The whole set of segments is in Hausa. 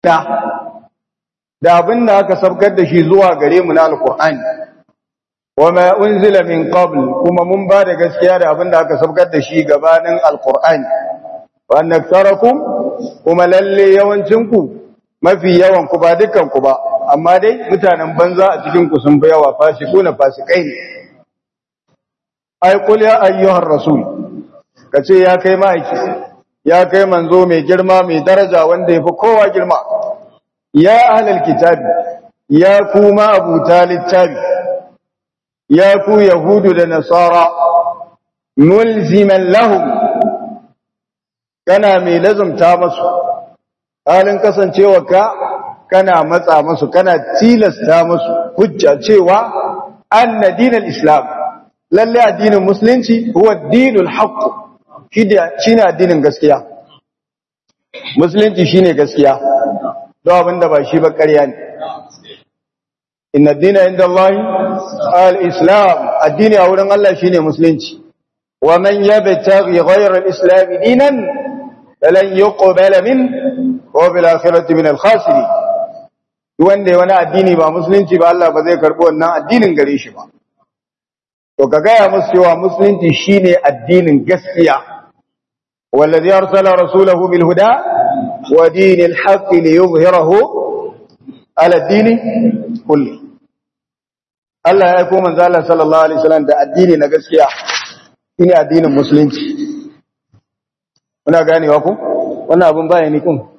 da abin da aka sabkar da shi zuwa gare mu na alqur'ani wama unzila min qabl kuma mun ba da gaskiya da abin da aka sabkar da shi gabanin alqur'ani wa annakarakum kuma lalle yawancin ku mafi yawan ku ba dukkan ku ba amma dai mutanen banza a cikin ku sun fi yawa fasikuna fasikai ne ai qul ya ayyuhar rasul kace ya kai ma'aiki ya kai manzo mai girma mai daraja wanda yafi kowa girma ya ahlal kitabi ya kuma abuta littafi ya ku yahudu da nasara mulziman lahum kana mai lazumta masu halin kasancewa ka kana matsa masu kana tilasta masu hujja cewa anna dinal islam lalle addinin musulunci huwa dinul haqq shine addinin gaskiya musulunci shine gaskiya don abinda ba shi ba ƙarya ne inna dina inda Allah al-islam addini a wurin Allah shine musulunci wa man yabtaghi ghayra al-islam dinan falan yuqbala min wa bil akhirati min al-khasirin wanda wani addini ba musulunci ba Allah ba zai karbi wannan addinin gare shi ba to ka gaya musu cewa musulunci shine addinin gaskiya wallazi arsala rasulahu bil huda wa dinil haqq liyuzhirahu ala dini kulli Allah ya aiko manzo Allah sallallahu alaihi wasallam da addini na gaskiya shine addinin musulunci muna ganewa ku wannan abun baya ni kun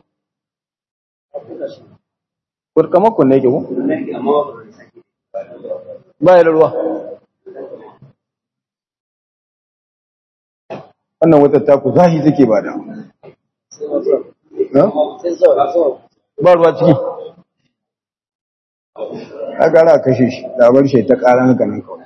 kurkama kun ne ke ku baya da ruwa wannan wata taku zahi take ba da ba ruwa ciki a gara kashe shi labar shi ta ƙara haka nan kawai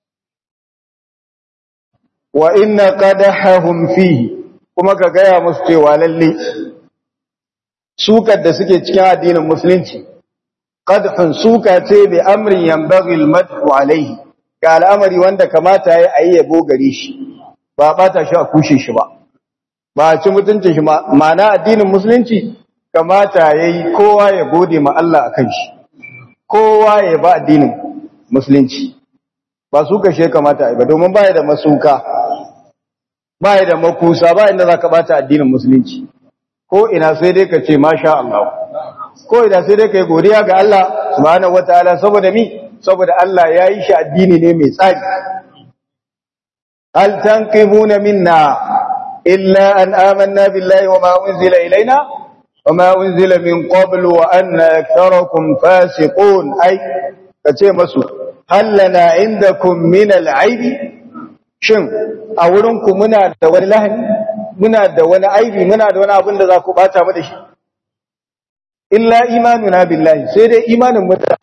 wa inna qadahum fihi kuma ka gaya musu cewa lalle sukar da suke cikin addinin musulunci qadhun suka ce bi amrin yanbaghi al-madhu alayhi ga al'amari wanda kamata yayi ayi yabo gare shi ba bata shi a kushe shi ba ba a ci mutuncin shi ma'ana addinin musulunci kamata yayi kowa ya gode ma Allah akan shi kowa ya ba addinin musulunci ba su kashe kamata ba domin baya da masuka baya da makusa ba inda zaka bata addinin musulunci ko ina sai dai ka ce masha Allah ko ina sai dai kai godiya ga Allah subhanahu wataala saboda mi saboda Allah ya yi shi addini ne mai tsari hal tanqimuna minna illa an amanna billahi wa ma unzila ilaina وما أنزل من قبل وأن أكثركم فاسقون أي kace masu hallana indakum min al'aibi shin a wurinku muna da wani lahani muna da wani aibi muna da wani abin da za ku bata mu da shi illa imanuna billahi sai dai imanin mu da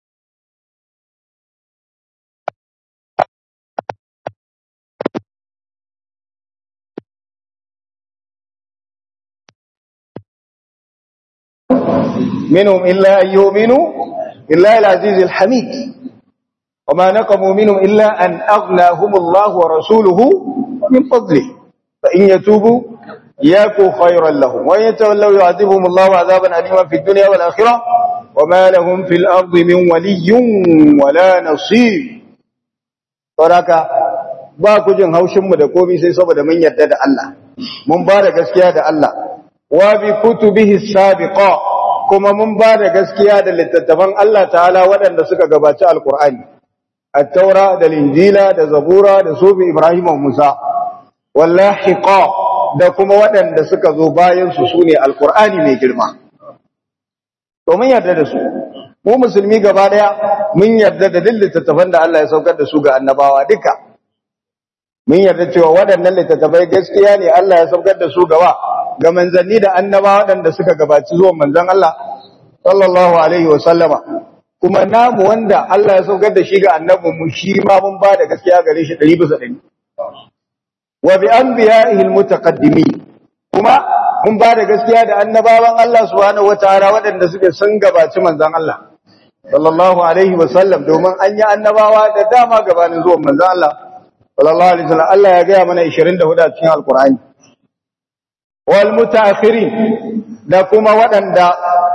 منهم إلا أن يؤمنوا بالله العزيز الحميد وما نقموا منهم إلا أن أغناهم الله ورسوله من فضله فإن يتوبوا يكو خيرا لهم وإن يتولوا يعذبهم الله عذابا أليما في الدنيا والآخرة وما لهم في الأرض من ولي ولا نصير ورaka ba ku jin haushinmu da komai sai saboda mun yarda da Allah mun ba da gaskiya da Allah wa bi kutubihi sabiqa kuma mun ba da gaskiya da littattafan Allah ta'ala waɗanda suka gabaci alkur'ani at-taura da linjila da zabura da sufi ibrahim wa musa wallahiqa da kuma waɗanda suka zo bayan su sune alkur'ani mai girma to mun yarda da su mu musulmi gaba daya mun yarda da duk littattafan da Allah ya saukar da su ga annabawa duka mun yarda cewa waɗannan littattafai gaskiya ne Allah ya saukar da su gaba ga manzanni da annaba waɗanda suka gabaci zuwan manzan Allah sallallahu alaihi wa sallama kuma namu wanda Allah ya saukar da shi ga annabin mu shi ma mun ba da gaskiya gare shi 100 bisa 100 wa bi anbiya'ihi almutaqaddimin kuma mun ba da gaskiya da annabawan Allah subhanahu wataala waɗanda suke sun gabaci manzan Allah sallallahu alaihi wa sallam domin an yi annabawa da dama gabanin zuwan manzan Allah sallallahu alaihi wa sallam Allah ya ga mana 24 a cikin alqur'ani wal mutaakhirin da kuma waɗanda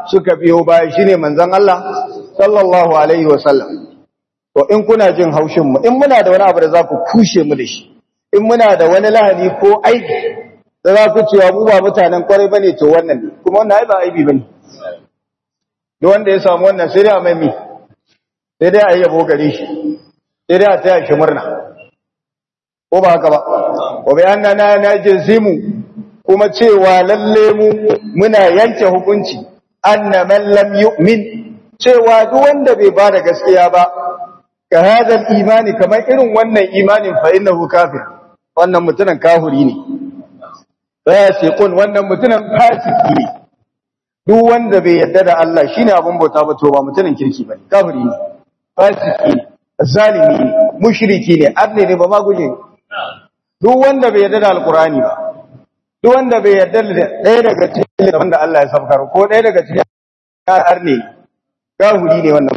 suka biyo baya shine manzon Allah sallallahu alaihi wasallam to in kuna jin haushin mu in muna da wani abu da za ku kushe mu da shi in muna da wani lahani ko aiki da za ku cewa mu ba mutanen kwarai bane to wannan ne kuma wannan ai ba aibi bane duk wanda ya samu wannan sai dai a mai mi sai dai a yi yabo gare shi sai dai a taya shi murna ko ba haka ba wa bi annana najzimu kuma cewa lalle mu muna yanke hukunci anna man lam yu'min cewa duk wanda bai bada gaskiya ba ka hadal imani kamar irin wannan imanin fa innahu kafir wannan mutunan kafiri ne fasiqun wannan mutunan fasiki ne duk wanda bai yarda da Allah shine abun bauta ba to ba mutunan kirki bane kafiri ne fasiki ne zalimi ne mushriki ne arne ne ba ma guje duk wanda bai yarda da alqur'ani ba duk wanda bai yarda da ɗaya daga cikin wanda Allah ya sabkar ko ɗaya daga cikin arne kafiri ne wannan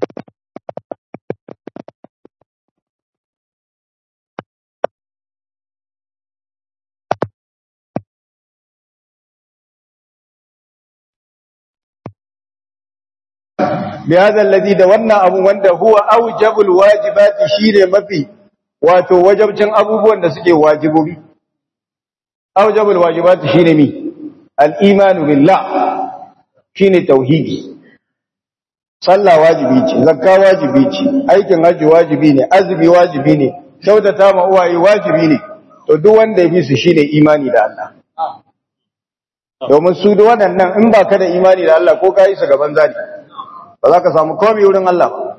بهذا الذي da wannan abu wanda huwa aujabul wajibati shine mafi wato wajibcin abubuwan da suke wajibobi aujabul wajibati shine mi al-iman billah shine tauhidi sallah wajibi ce zakka wajibi ce aikin haji wajibi ne azumi wajibi ne kyautata ma uwaye wajibi ne to duk wanda ya bi su shine imani da Allah domin su da waɗannan in ba ka da imani da Allah ko ka yi su gaban zani ba za ka samu komai wurin Allah ba.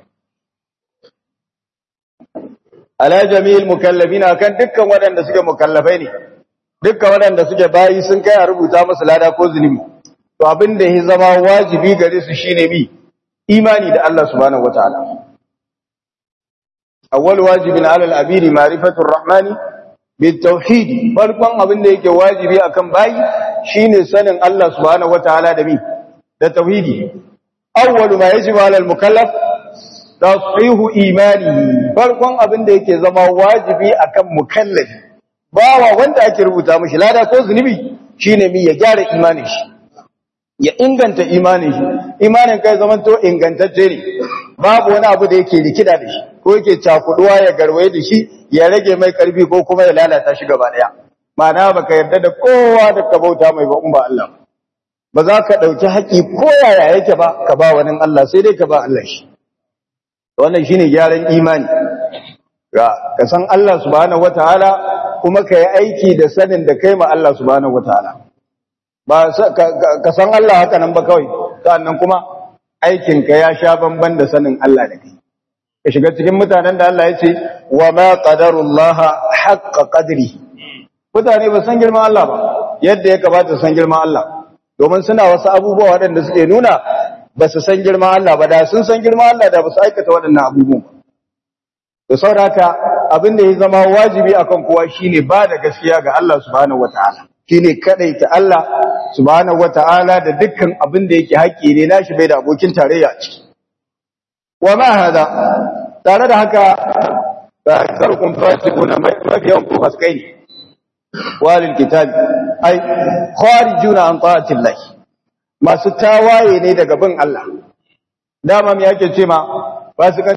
Ala jami'il mukallafin akan dukkan waɗanda suke mukallafai ne, dukkan waɗanda suke bayi sun kai a rubuta musu lada ko zunubi. To abin da ya zama wajibi gare su shine bi imani da Allah subhanahu wataala. Awwal wajibin alal abidi ma'rifatur rahmani bit tauhid farkon abin da yake wajibi akan bayi shine sanin Allah subhanahu wataala da bi da tauhidi awwalu ma yajibu ala al-mukallaf tashihu imanihi farkon abin da yake zama wajibi akan mukallafi bawa wanda ake rubuta mishi lada ko zunubi shine mi ya gyara imanin shi ya inganta imanin shi imanin kai zaman to ingantacce ne babu wani abu da yake rikida da shi ko yake cakuduwa ya garwaye da shi ya rage mai karfi ko kuma ya lalata shi gaba daya ma'ana baka yarda da kowa da ka bauta mai ba in ba Allah ba za ka ɗauki haƙi ko yaya yake ba ka ba wani Allah sai dai ka ba Allah shi wannan shine gyaran imani ga ka san Allah subhanahu wataala kuma ka yi aiki da sanin da kai ma Allah subhanahu wataala ba ka san Allah haka nan ba kawai sannan kuma aikin ka ya sha bamban da sanin Allah da kai ka shiga cikin mutanen da Allah ya ce wa ma qadarullaha haqqa qadri mutane ba san girman Allah ba yadda ya kamata san girman Allah domin suna wasu abubuwa waɗanda suke nuna ba su san girman Allah ba da sun san girman Allah da ba su aikata waɗannan abubuwan ba. Da sauraka abin da ya zama wajibi akan kowa shine ba da gaskiya ga Allah subhanahu wata'ala shine kadaita Allah subhanahu wata'ala da dukkan abin da yake haƙƙi ne nashi bai da abokin tarayya a ciki. Wa ma hada tare da haka ba karkun fasikuna mafiyan ku faskai ne. walil kitabi ai kharijuna an ta'atillah masu tawaye ne daga bin Allah dama me yake ce ma fasikan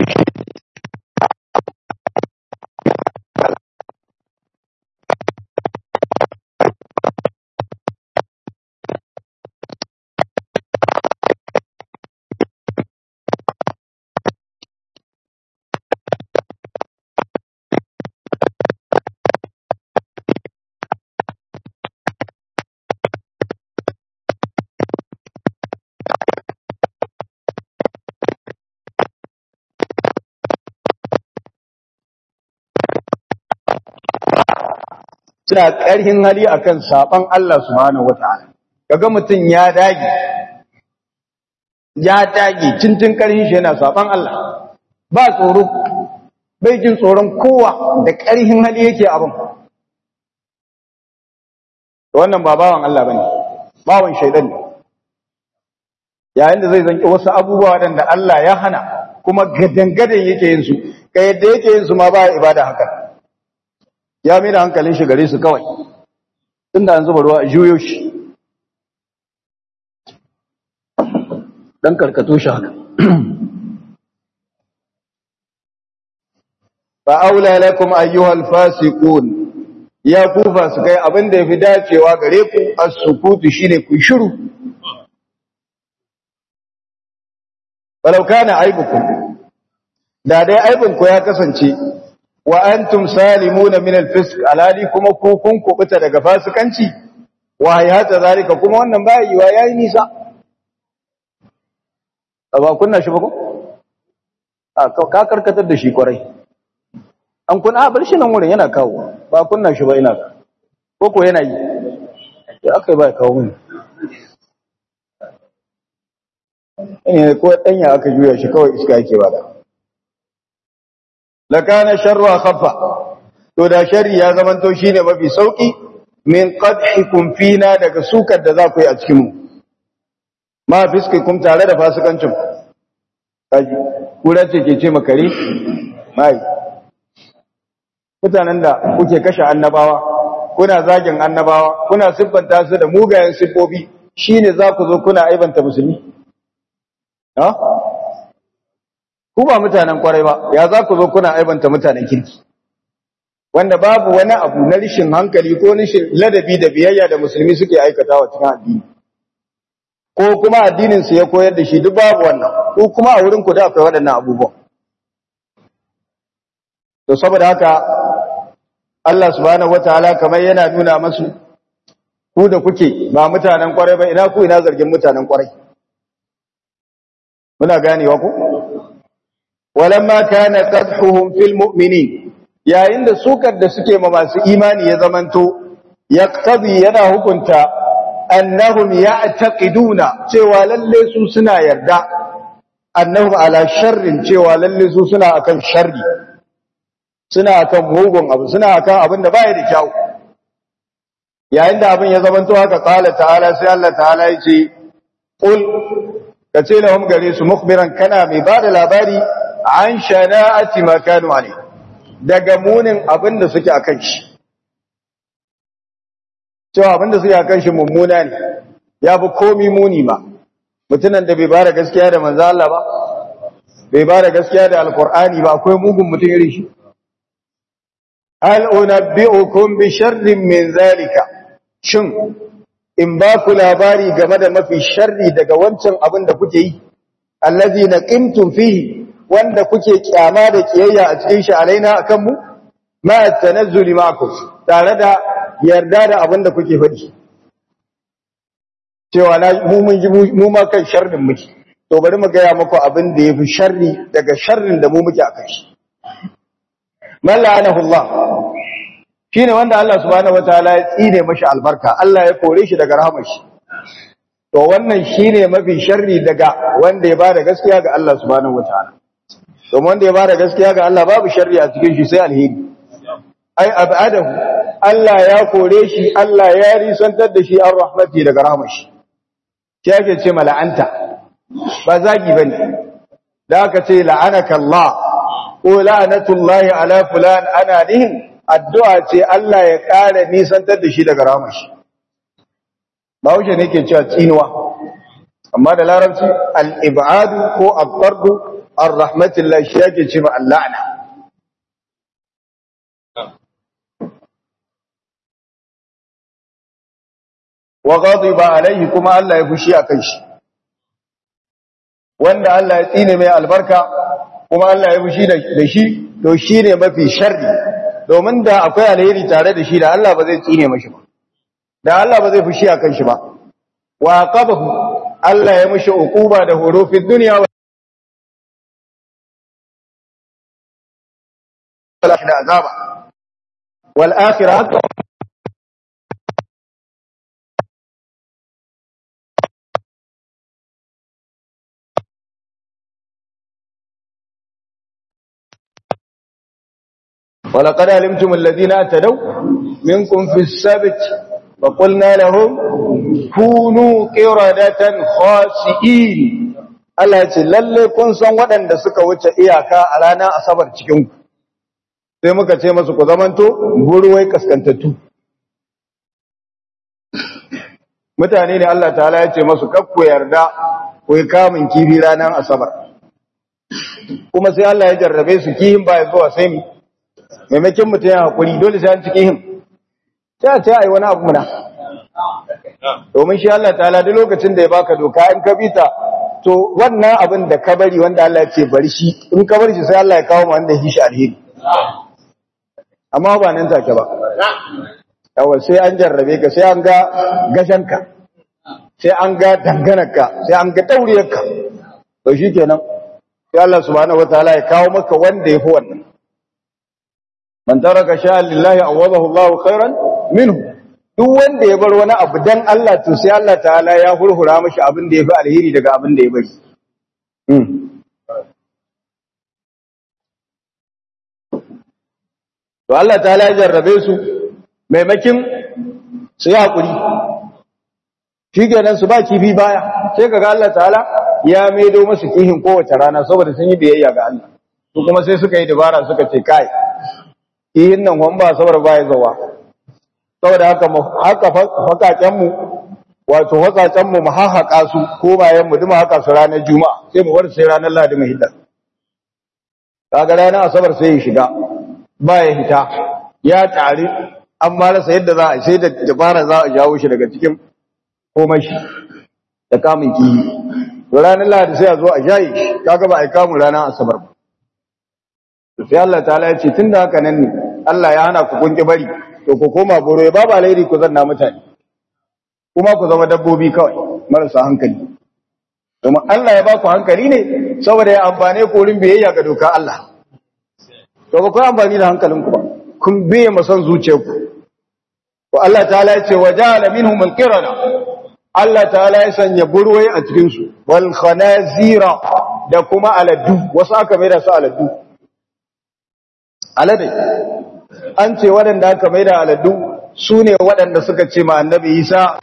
suna ƙarhin hali akan saban Allah subhanahu wataala kaga mutum ya dage ya dage tuntun ƙarhin shi yana saban Allah ba tsoro bai jin tsoron kowa da ƙarhin hali yake abin wannan ba bawan Allah bane bawan shaidan ne yayin da zai zanki wasu abubuwa waɗanda Allah ya hana kuma gadangadan yake yin su ka yadda yake yin su ma ba ibada haka ya mai da hankalin shi gare su kawai tunda an zuba ruwa a juyo shi dan karkato shi haka fa aula lakum ayyuhal fasiqun ya ku fasikai abinda yafi dacewa gare ku as-sukutu shine ku shiru walau kana aibukum da dai aibinku ya kasance wa antum salimuna min al-fisq alali kuma ku kun kubuta daga fasikanci wa hayata zalika kuma wannan ba yiwa yayi nisa ba kunna shi ba ko a ka karkatar da shi kwarai an kun a bar shi nan wurin yana kawo ba kunna shi ba ina ko ko yana yi ya akai ba kawo mun ne ko danya aka juya shi kawai iska yake bada lakana sharru khaffa to da sharri ya zamanto shine mafi sauki min qadhikum fina daga sukar da za ku yi a cikin mu ma fiskikum tare da fasikancin kaji kura ce ke ce makare mai mutanen da kuke kashe annabawa kuna zagin annabawa kuna siffanta su da mugayen siffofi shine za ku zo kuna aibanta musulmi ha ku ba mutanen kwarai ba ya za ku zo kuna aibanta mutanen kirki wanda babu wani abu na rishin hankali ko rishin ladabi da biyayya da musulmi suke aikatawa cikin addini ko kuma addinin su ya koyar da shi duk babu wannan ko kuma a wurin ku da akwai waɗannan abubuwan to saboda haka Allah subhanahu wataala kamar yana nuna masu ku da kuke ba mutanen kwarai ba ina ku ina zargin mutanen kwarai muna ganewa ku walamma kana qadhuhum fil mu'minin yayin da sukar da suke ma masu imani ya zamanto yaqtadi yana hukunta annahum ya'taqiduna cewa lalle su suna yarda annahum ala sharrin cewa lalle su suna akan sharri suna akan mugun abu suna akan abin da baya da kyau yayin da abin ya zamanto haka qala ta'ala sai Allah ta'ala yace qul kace lahum gare su mukhbiran kana mai bada labari an shana'ati ma kanu alai daga munin abin da suke akan shi cewa abin da suke akan shi mummuna ne ya fi komi muni ba mutunan da bai bada gaskiya da manzo Allah ba bai bada gaskiya da alqur'ani ba akwai mugun mutum irin shi hal unabbi'ukum bi sharrin min zalika shin in ba ku labari game da mafi sharri daga wancan abin da kuke yi allazi naqimtum fihi wanda kuke kyama da kiyayya a cikin shi alaina akan mu ma tanazzuli ma'akum tare da yarda da abin da kuke faɗi cewa na mu mun ji mu ma kan sharrin muke to bari mu gaya muku abin da yafi sharri daga sharrin da mu muke akan shi man la'anahu Allah shine wanda Allah subhanahu wataala ya tsine mashi albarka Allah ya kore shi daga rahamar shi to wannan shine mafi sharri daga wanda ya bada gaskiya ga Allah subhanahu wataala to wanda ya bada gaskiya ga Allah babu sharri a cikin shi sai alheri ai abadahu Allah ya kore shi Allah ya risantar da shi an rahmati daga rahamar shi shi yake ce mala'anta ba zagi bane da aka ce la'anaka Allah ko la'anatullahi ala fulan ana nihin addu'a ce Allah ya ƙara nisantar da shi daga ramar shi. Bahaushe ne ke cewa tsinuwa, amma da larabci al'ibadu ko abbardu an rahmatullah shi yake ce ma Allah'ana. Wa gazi ba alaihi kuma Allah ya fushi a kan shi. Wanda Allah ya tsine mai albarka kuma Allah ya fushi da shi, to shi ne mafi sharri. domin da akwai alheri tare da shi da Allah ba zai tsine mashi ba da Allah ba zai fushi akan shi ba wa qabahu Allah ya mishi uquba da horo fi dunya wa da azaba wal akhirah ولقد علمتم الذين اعتدوا منكم في السبت فقلنا لهم كونوا قردة خاسئين Allah ce lalle kun san waɗanda suka wuce iyaka a ranar asabar cikin ku sai muka ce masu ku zamanto buruwai kaskantattu mutane ne Allah ta'ala ya ce masu kakku yarda ko ya kamun kifi ranar asabar kuma sai Allah ya jarrabe su kihin ba ya zuwa sai ni maimakon mutum ya haƙuri dole sai an ci kihin sai a ce a yi wani abu muna domin shi Allah ta'ala duk lokacin da ya baka doka in ka bita to wannan abin da ka bari wanda Allah ya ce bari shi in ka bari shi sai Allah ya kawo ma wanda shi alheri amma ba nan take ba yawa sai an jarrabe ka sai an ga gashanka sai an ga danganarka sai an ga dauriyarka to shikenan sai Allah subhanahu wataala ya kawo maka wanda yafi wannan man taraka sha'an lillahi awadahu Allahu khairan minhu duk wanda ya bar wani abu dan Allah to sai Allah ta'ala ya hurhura mashi abin da yafi alheri daga abin da ya bari to Allah ta'ala ya jarrabe su maimakin su yi haƙuri shi kenan su ba kifi baya sai kaga Allah ta'ala ya maido masu kihin kowace rana saboda sun yi biyayya ga Allah su kuma sai suka yi dabara suka ce kai kihin nan wani ba saboda baya zawa saboda haka haka fakakenmu wato fakakenmu mu hahaka su ko bayan mu duma haka su ranar juma'a sai mu bar sai ranar ladi mu hidda kaga ranar asabar sai ya shiga ba ya hita ya tare an ma rasa yadda za a sai da dabara za a jawo shi daga cikin komai shi da kamun kiyi to ranar lahadi sai a zo a jaye shi kaga ba a yi kamun ranar asabar ba sai Allah ta'ala ya ce tunda haka nan ne Allah ya hana ku kun ki bari to ku koma boro ya babu alheri ku zanna mutane kuma ku zama dabbobi kawai marasa hankali domin Allah ya ba ku hankali ne saboda ya amfane ku wurin biyayya ga doka Allah to ba ku amfani da hankalinku ba kun biye masan zuciyarku to Allah ta'ala ya ce wa ja'ala minhum al-qirana Allah ta'ala ya sanya burwai a cikin su wal khanazira da kuma aladu wasu aka mai da su aladu alade an ce waɗanda aka mai da aladu su ne waɗanda suka ce ma annabi Isa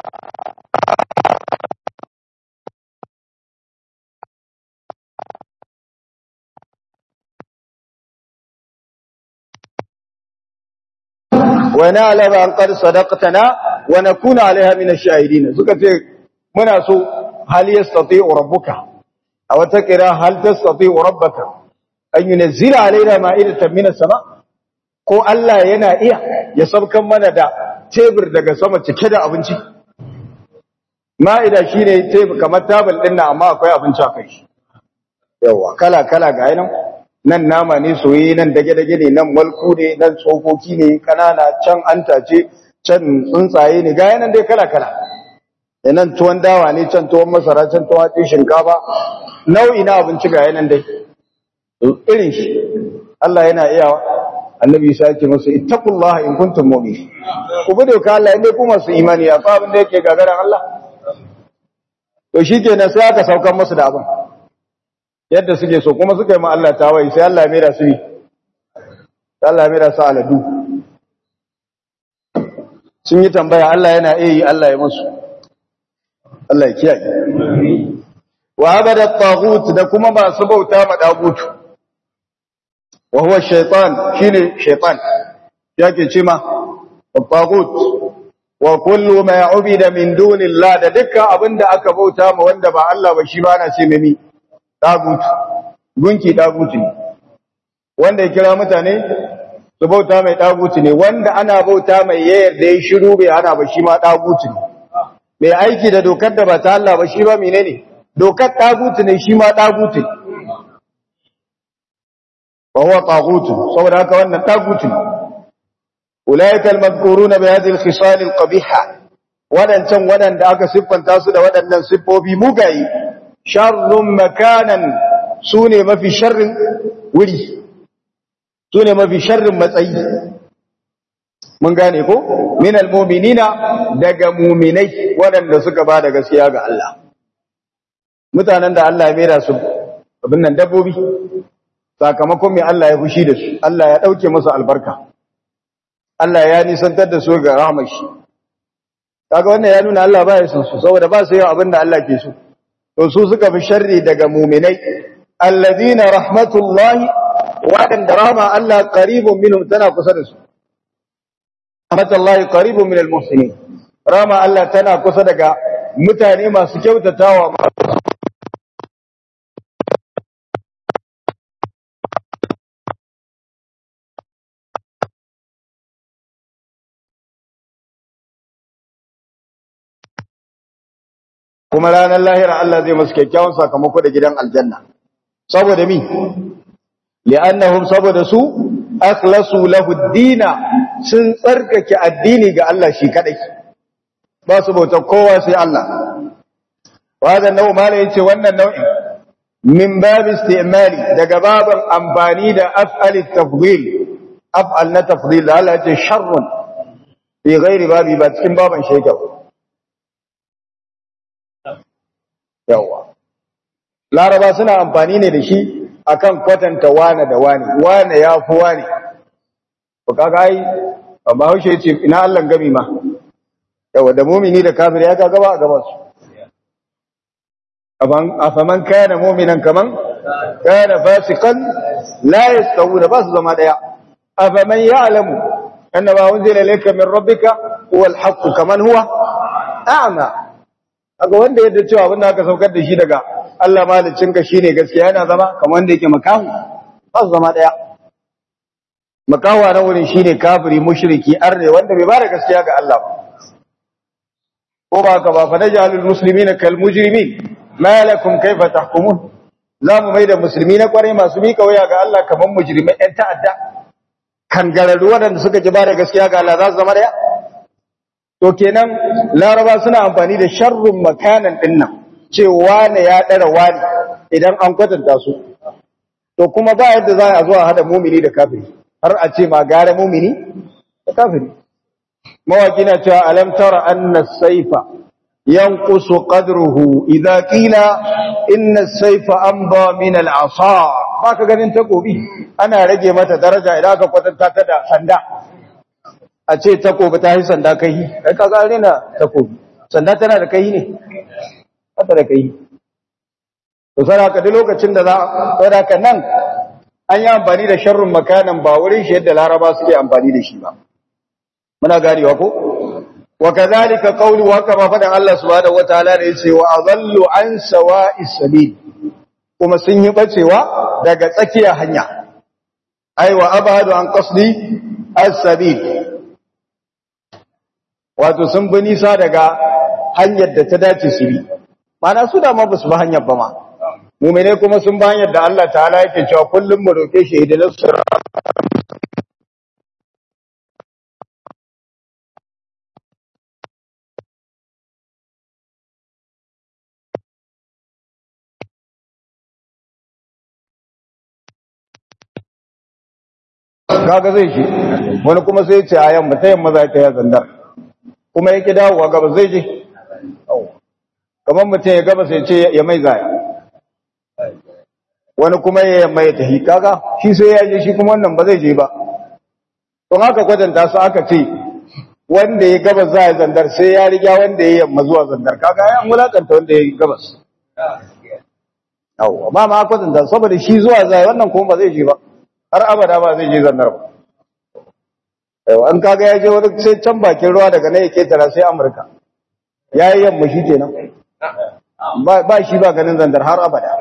ونعلم أن قد صدقتنا ونكون عليها من الشاهدين suka ce muna so hal yastati'u rabbuka aw taqra hal tastati'u rabbaka an yunzila alaina ma'idatan min as-sama ko Allah yana iya ya sabkan mana da tebur daga sama cike da abinci ma'ida shine tebur kamar tabul din nan amma akwai abinci a kai yawa kala kala ga yanan nan nama ne soye nan dage-dage ne nan malku ne nan tsokoki ne kanana can antace can tsuntsaye ne ga yanan dai kala-kala nan tuwon dawa ne can tuwon masara can tuwon hatsi shinkafa nau'i na abinci ga yanan dai irin shi Allah yana iya annabi Isa yake musu ittaqullaha in kuntum mu'minin ku bi doka Allah inda ku masu imani a abin da yake gagaran Allah to shikenan sai aka saukar musu da abin yadda suke so kuma suka yi ma Allah tawayi sai Allah mera su yi Allah mera su aladu sun yi tambaya Allah yana iya yi Allah ya musu Allah ya kiyaye wa abada taghut da kuma ba su bauta ma dagut wa huwa shaytan shine shaytan yake ce ma taghut wa kullu ma ubida min dunillah da dukkan abinda aka bauta ma wanda ba Allah ba shi ba na ce mimi dagutu gunki dagutu ne wanda ya kira mutane su bauta mai dagutu ne wanda ana bauta mai yayar da ya shiru bai hana ba shi ma dagutu ne mai aiki da dokar da ba ta Allah ba shi ba menene dokar dagutu ne shi ma dagutu ne wa huwa tagutu saboda haka wannan dagutu ne ulaika almadhkuruna bi hadhihi alkhisal alqabiha wadancan wadanda aka siffanta su da wadannan siffofi mugaye sharrun makanan su ne mafi sharrin wuri su ne mafi sharrin matsayi mun gane ko min almu'minina daga mu'minai waɗanda suka ba da gaskiya ga Allah mutanen da Allah ya mera su abin nan dabbobi sakamakon mai Allah ya fushi da su Allah ya dauke musu albarka Allah ya nisantar da su ga rahmar shi kaga wannan ya nuna Allah ba ya son su saboda ba su yin abin da Allah ke so to su suka fi sharri daga muminai alladhina rahmatullahi waɗanda rahma Allah qaribun minhum tana kusa da su rahmatullahi qaribun minal muhsinin rahma Allah tana kusa daga mutane masu kyautatawa kuma ranar lahira Allah zai musu kyakkyawan sakamako da gidan aljanna saboda mi li'annahum saboda su akhlasu lahu ad-dina sun tsarkake addini ga Allah shi kadai ba su bauta kowa sai Allah wanda nau mala yace wannan nau'in min bab istimali daga baban amfani da af'al tafdhil af'al na tafdhil Allah yace sharrun fi ghairi babi ba cikin baban shekau yawa laraba suna amfani ne da shi akan kwatanta wane da wane wane ya fi wane to kaga ai amma haushe yace ina Allah gami ma yawa da mumini da kafir ya kaga ba a gaba su aban afaman kana mu'minan kaman kana fasiqan la yastawuna ba su zama daya afaman ya'lamu anna ma unzila ilayka min rabbika huwa al-haqq kaman huwa a'ma kaga wanda yadda cewa abin da aka saukar da shi daga Allah malicinka shine gaskiya yana zama kamar wanda yake makahu ba su zama daya makawa na wurin shine kafiri mushriki arne wanda bai bada gaskiya ga Allah ba ko ba ka ba fa najalul muslimina kal mujrimin ma lakum kayfa tahkumun za mu mai da musulmi na kwarai masu mika waya ga Allah kamar mujrimai ɗan ta'adda kangararru waɗanda suka ji bada gaskiya ga Allah za su zama daya to kenan laraba suna amfani da sharrun makanan dinnan cewa ne ya ɗara wani idan an kwatanta su to kuma ba yadda za a zo a hada mumini da kafiri har a ce ma gare mumini da kafiri mawaki na cewa alam tara anna saifa yanqusu qadruhu idza qila inna as-sayfa amba min al-asa baka ganin takobi ana rage mata daraja idan aka kwatanta ta da sanda a ce takobi ta yi sanda kai kai kaga rena takobi sanda tana da kai ne haka da kai to saraka duk lokacin da za saraka nan an yi amfani da sharrun makanan ba wurin shi yadda laraba suke amfani da shi ba muna ganewa ko wa kadhalika qawlu wa kama fadan Allah subhanahu wataala da yace wa adallu an sawa'is sabil kuma sun yi bacewa daga tsakiyar hanya ai wa abadu an qasdi as-sabil wato sun bi nisa daga hanyar da ta dace su bi mana su da ma basu bi hanyar ba ma mu'mine kuma sun bi hanyar da Allah ta'ala yake cewa kullum mu roke shi idan sura kaga zai shi wani kuma sai ce a yamma ta yamma za ta yi zandar kuma yake dawowa gaba zai je kamar mutum ya gaba sai ce ya mai zaya wani kuma ya yamma ya tafi kaga shi sai ya je shi kuma wannan ba zai je ba don haka kwatanta su aka ce wanda ya gabas za ya zandar sai ya riga wanda ya yamma zuwa zandar kaga ya mulakanta wanda ya gabas yawwa ba ma kwatanta saboda shi zuwa zai wannan kuma ba zai je ba har abada ba zai je zannar ba yau an kaga ya je wani sai can bakin ruwa daga nan ya ketara sai amurka ya yi yamma shi kenan ba shi ba ganin zandar har abada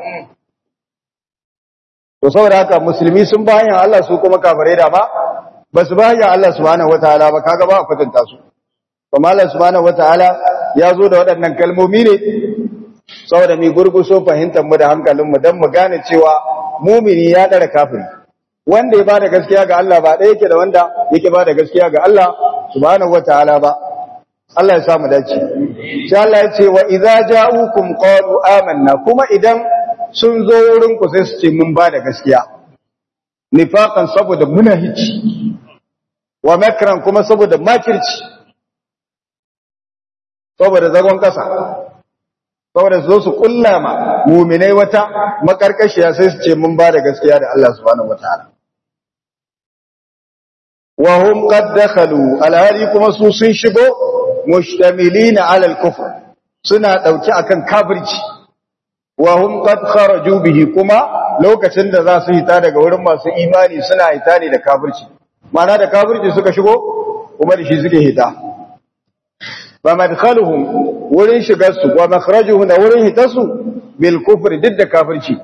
to saboda haka musulmi sun ba hanyar Allah su kuma kafirai da ba ba su ba hanyar Allah subhanahu wataala ba kaga ba a kwatanta su kuma Allah subhanahu wataala ya zo da waɗannan kalmomi ne saboda mai gurguso fahimtar mu da hankalin mu dan mu gane cewa mumini ya dara kafiri wanda ya bada gaskiya ga Allah ba ɗaya yake da wanda yake bada gaskiya ga Allah subhanahu wataala ba Allah ya samu dace sai Allah ya ce wa idza ja'ukum qalu amanna kuma idan sun zo wurin ku sai su ce mun bada gaskiya nifaqan saboda munahici wa makran kuma saboda makirci saboda zagon kasa saboda su zo su kullama mu'minai wata makarkashiya sai su ce mun bada gaskiya da Allah subhanahu wataala wa hum qad dakhalu alhali kuma su sun shigo mushtamilina ala al-kufr suna dauki akan kafirci wa hum qad kharaju bihi kuma lokacin da za su hita daga wurin masu imani suna hita ne da kafirci ma'ana da kafirci suka shigo kuma da shi suke hita wa madkhaluhum wurin shigar su wa makhrajuhum da wurin hitarsu bil kufri duk da kafirci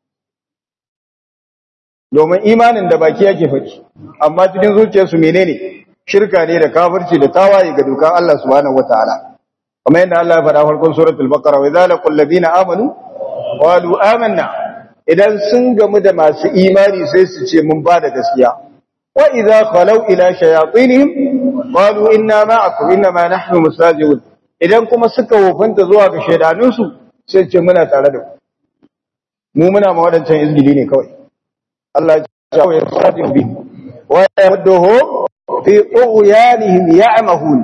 domin imanin da baki yake faɗi amma cikin zuciyarsu menene shirka ne da kafirci da tawaye ga dokan Allah subhanahu wataala kamar yadda Allah ya faɗa farkon suratul baqara wa idza laqul ladina amanu qalu amanna idan sun gamu da masu imani sai su ce mun ba da gaskiya wa idza khalau ila shayatinihim qalu inna ma'akum inna ma nahnu mustajibun idan kuma suka wofanta zuwa ga shaidanun su sai ce muna tare da ku mu muna ma wadancan izgili ne kawai Allah ya ce ya sadiq bi wa yamduhu fi tughyanihim ya'mahun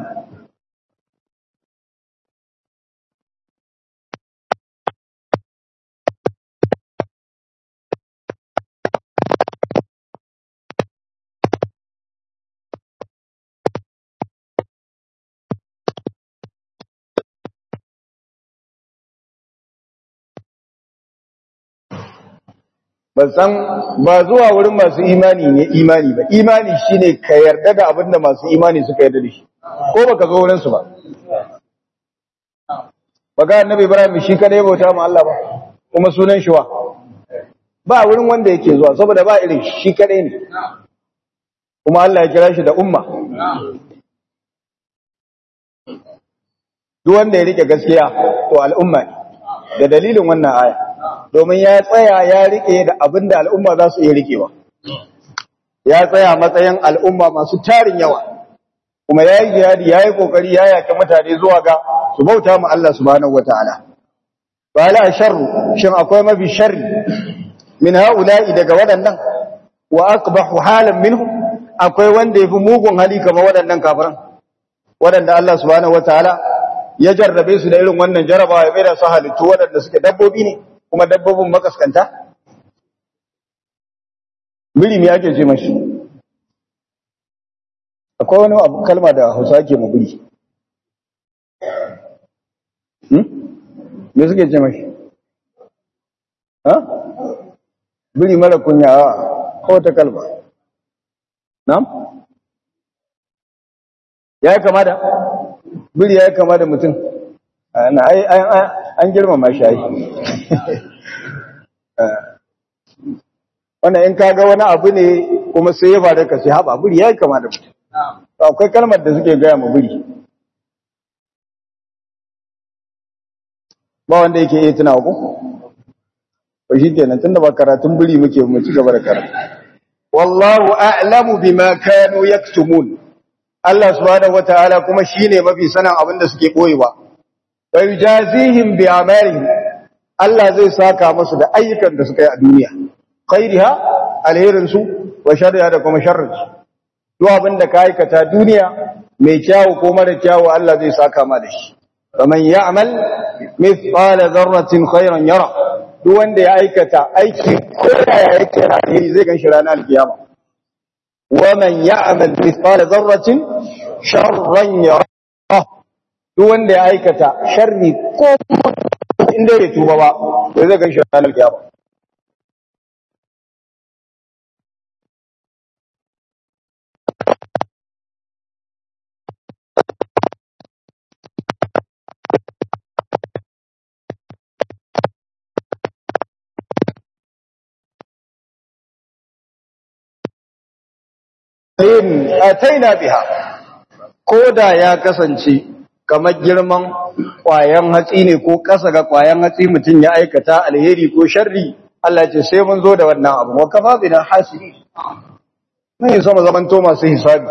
ban san ba zuwa wurin masu imani ne imani ba imani shine ka yarda da abin da masu imani suka yarda da shi ko baka zo wurin su ba baka annabi ibrahim shi kada ya bauta ma Allah ba kuma sunan shi wa ba wurin wanda yake zuwa saboda ba irin shi kadai ne kuma Allah ya kira shi da umma duk wanda ya rike gaskiya to al'umma ne da dalilin wannan aya domin ya tsaya ya rike da abin da al'umma za su iya rikewa ya tsaya matsayin al'umma masu tarin yawa kuma ya yi jihadi ya yi kokari ya yaki mutane zuwa ga su bauta mu Allah subhanahu wataala ba la sharru shin akwai mafi sharri min haula'i daga waɗannan wa aqbahu halan minhum akwai wanda yafi mugun hali kamar waɗannan kafiran waɗanda Allah subhanahu wataala ya jarrabe su da irin wannan jarabawa ya bai da su halittu waɗanda suke dabbobi ne kuma dabbobin makaskanta biri ne ake ce mashi akwai wani abu kalma da hausa ake ma biri me suke ce mashi ha biri mara kunya a ko ta kalma na'am ya kama da biri ya kama da mutum an girmama shi wannan in kaga wani abu ne kuma sai ya faru ka sai haɓa biri ya yi kama da mutum akwai kalmar da suke gaya ma biri ba wanda yake iya tuna ku ba shi kenan tunda ba karatun biri muke mu ci gaba da karatu wallahu a'lamu bima kanu yaktumun Allah subhanahu wataala kuma shine mafi sanan abin da suke boyewa wa yujazihim bi amalihim Allah zai saka musu da ayyukan da suka yi a duniya khairiha alherin su wa sharriha da kuma sharrin su duk abin da ka aikata duniya mai kyawu ko mara kyawu Allah zai saka ma da shi faman ya'mal mithqala dharratin khairan yara duk wanda ya aikata aiki ko ya yake alheri zai ganshi ranar alkiyama wa man ya'mal mithqala dharratin sharran yara duk wanda ya aikata sharri ko inda ya tuba ba to zai ganshi ranar kiyama in ataina biha ko da ya kasance kamar girman ƙwayan hatsi ne ko ƙasa ga ƙwayan hatsi mutum ya aikata alheri ko sharri Allah ce sai mun zo da wannan abu wa kafa bina hasibi mun yi sama zaman to masu hisabi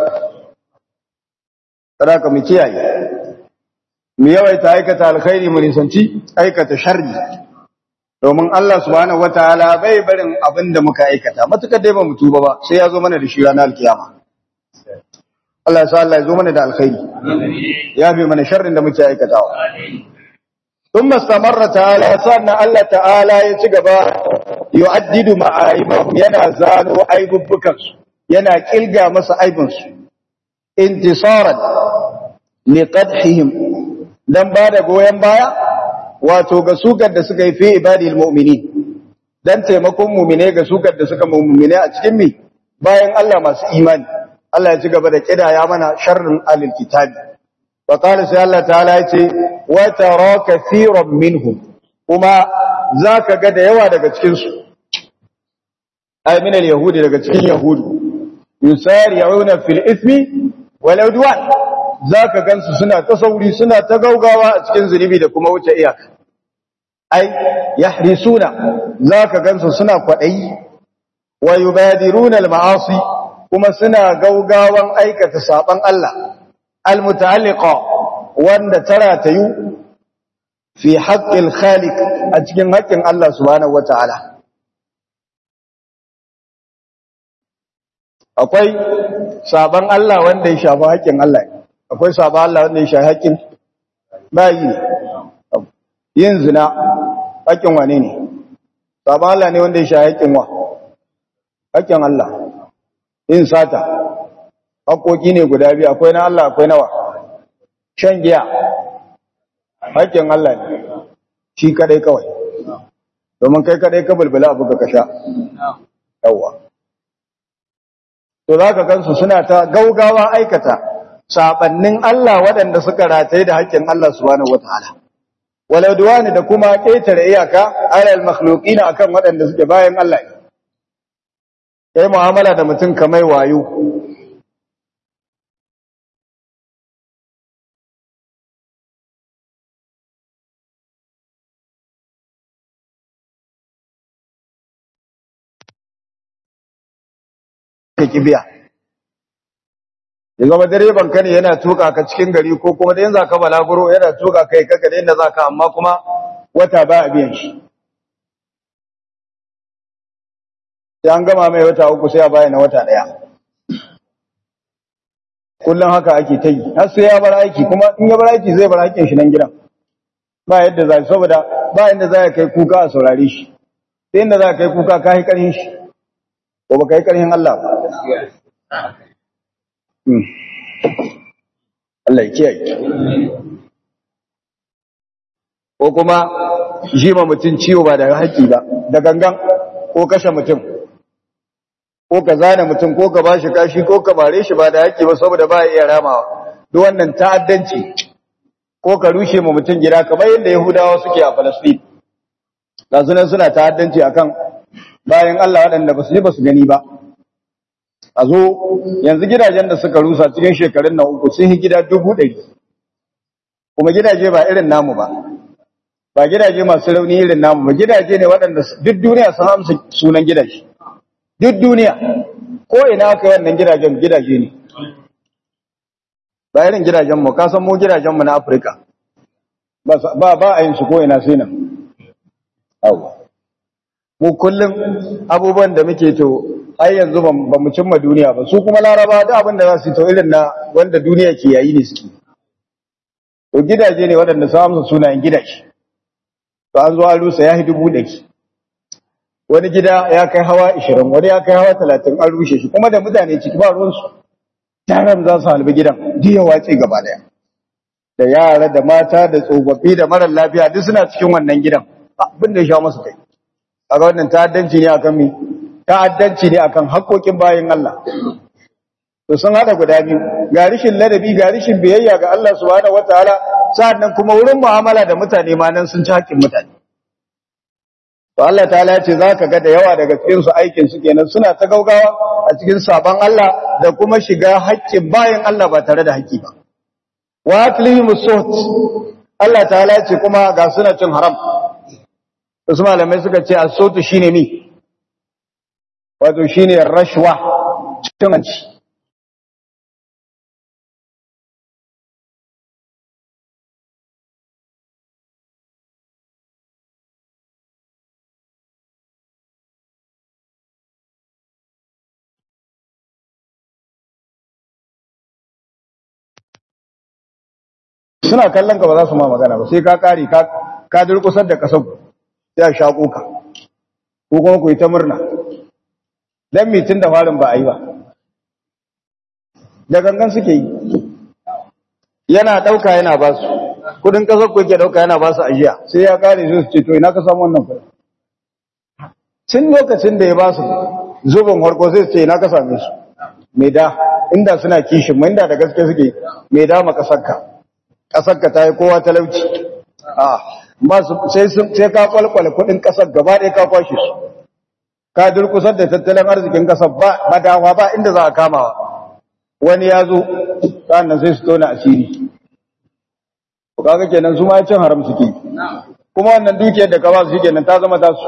sadaka mu kiyaye mu yawaita aikata alkhairi mu nisanci aikata sharri domin Allah subhanahu wataala bai barin abin da muka aikata matukar dai ba mu tuba ba sai ya zo mana da shi ranar alkiyama Allah ya sa Allah ya zo mana da alkhairi ya bi mana sharrin da muke aikatawa thumma istamarra ta'ala sanna Allah ta'ala ya ci gaba yu'addidu ma'aibahum yana zano aibubbukan su yana kilga masa aibin su intisaran liqadhihim dan bada goyen baya wato ga sukar da suka yi fi ibadil mu'minin dan taimakon mu'mine ga sukar da suka mu'mine a cikin mi bayan Allah masu imani Allah ya ci gaba da kidaya mana sharrin alil kitabi wa qala sai Allah ta'ala yace wa tara kaseeran minhum kuma zaka ga da yawa daga cikin su ay min al yahudi daga cikin yahudu yusari'una fil ithmi wal udwan zaka gansu suna ta sauri suna ta gaugawa a cikin zunubi da kuma wuce iyaka ai yahrisuna zaka gansu suna kwadayi wa yubadiruna al-ma'asi kuma suna gaugawan aikata saban Allah al-muta'alliqa wanda tara tayu fi haqqil khaliq a cikin haƙƙin Allah subhanahu wata'ala akwai saban Allah wanda ya shafi haƙƙin Allah akwai saban Allah wanda ya shafi haƙƙin bayi yin zina haƙƙin wane ne saban Allah ne wanda ya shafi haƙƙin wa haƙƙin Allah yin sata haƙoƙi ne guda biyu akwai na Allah akwai nawa shan giya haƙƙin Allah ne shi kadai kawai domin kai kadai ka bulbula abu ka sha yawa to za ka gansu suna ta gaugawa aikata sabannin Allah waɗanda suka rataye da haƙƙin Allah subhanahu wataala walau duwani da kuma ƙetare iyaka alal makhluqina akan waɗanda suke bayan Allah kai mu'amala da mutum kamar wayo ka kibiya ya zama direban ka ne yana tuka ka cikin gari ko kuma da yanzu ka balaguro yana tuka kai kaka da inda zaka amma kuma wata ba a biyan shi sai an gama mai wata uku sai a baya na wata daya kullum haka ake ta yi har sai ya bar aiki kuma in ya bar aiki zai bar aikin shi nan gidan ba yadda za saboda ba inda za kai kuka a saurare shi sai inda za kai kuka ka yi karhin shi ko ba kai karhin Allah ba Allah ya kiyaye ko kuma jima mutum ciwo ba da haƙƙi ba da gangan ko kashe mutum ko ka zane mutum ko ka bashi kashi ko ka bare shi ba da haƙƙi ba saboda ba iya ramawa duk wannan ta'addanci ko ka rushe ma mutum gida kamar yadda Yahudawa suke a Palestine ga sunan suna ta'addanci akan bayan Allah waɗanda ba su ji ba su gani ba a zo yanzu gidajen da suka rusa cikin shekarun na uku sun yi gida dubu ɗari kuma gidaje ba irin namu ba ba gidaje masu rauni irin namu ba gidaje ne waɗanda duk duniya sun amsa sunan gidaje duk duniya ko ina aka yi wannan gidajen gidaje ne ba irin gidajenmu ka san mu gidajenmu na afirka ba ba a yin su ko ina sai nan mu kullum abubuwan da muke to ai yanzu ba mu cimma duniya ba su kuma laraba da abin da za su to irin na wanda duniya ke yayi ne suke to gidaje ne waɗanda su amsa sunayen gidaje to an zo an rusa ya dubu ɗari wani gida ya kai hawa ishirin wani ya kai hawa talatin an rushe shi kuma da mutane ciki ba ruwansu taron za su halbi gidan duk ya watse gaba daya da yara da mata da tsofaffi da marar lafiya duk suna cikin wannan gidan abin da ya sha masu kai a wannan ta'addanci ne akan mi ta'addanci ne akan haƙoƙin bayan Allah to sun hada guda biyu ga rishin ladabi ga rishin biyayya ga Allah subhanahu wataala sa'annan kuma wurin mu'amala da mutane ma nan sun ci haƙƙin mutane to Allah ta'ala ya ce zaka ga da yawa daga cikin su aikin su kenan suna ta gaugawa a cikin sabon Allah da kuma shiga haƙƙin bayan Allah ba tare da haƙƙi ba wa aklihim suht Allah ta'ala ya ce kuma ga suna cin haram wasu malamai suka ce as-sutu shine mi wato shine rashwa cin hanci suna kallon ka ba za su ma magana ba sai ka kare ka ka durkusar da kasar sai a shaƙo ka ko kuma ku yi ta murna dan mitin da farin ba a yi ba da gangan suke yi yana ɗauka yana ba su kudin kasar ku yake ɗauka yana ba su ajiya sai ya kare su ce to ina ka samu wannan kudin tun lokacin da ya ba su zubin harko sai su ce ina ka same su mai da inda suna kishin mu inda da gaske suke mai da ma kasarka ƙasarka ta yi kowa talauci sai ka kwalkwale kudin ƙasar gaba ɗaya ka kwashe su ka durkusar da tattalin arzikin ƙasar ba madawa ba inda za a kamawa wani ya zo sannan sai su tona asiri to kaga kenan su ma cin haram suke kuma wannan dukiyar da ka ba su kenan ta zama tasu